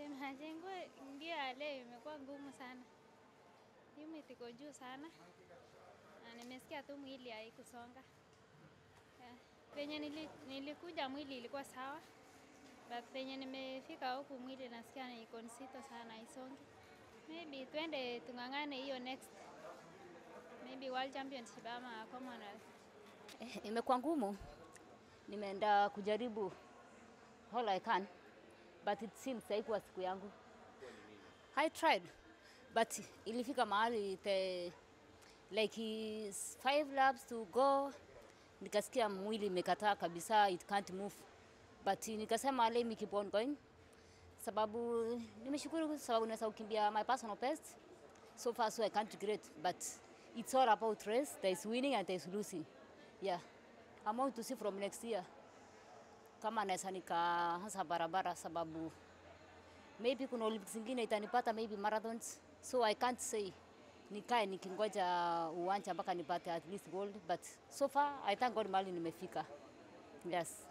Eh, majengo ndio ya leo imekuwa ngumu sana, humidity iko juu sana na nimesikia tu mwili haikusonga. Yeah. Penye nili, nilikuja mwili ilikuwa sawa, but penye nimefika huku mwili nasikia ni iko nzito sana, haisongi. Maybe twende tung'ang'ane hiyo next, maybe World Championship ama Commonwealth. Eh, imekuwa ngumu. Nimeenda kujaribu all I can but it seems haikuwa siku yangu. I tried but ilifika mahali the like is five laps to go, nikasikia mwili imekataa kabisa, it can't move but nikasema let me keep on going, sababu nimeshukuru sababu naweza kukimbia my personal best so far so I can't regret but it's all about race there is winning and there is losing yeah I'm going to see from next year kama naweza nikaanza barabara sababu maybe kuna Olympics zingine itanipata maybe marathons so I can't say nikae nikingoja uwanja mpaka nipate at least gold but so far I thank God mahali nimefika yes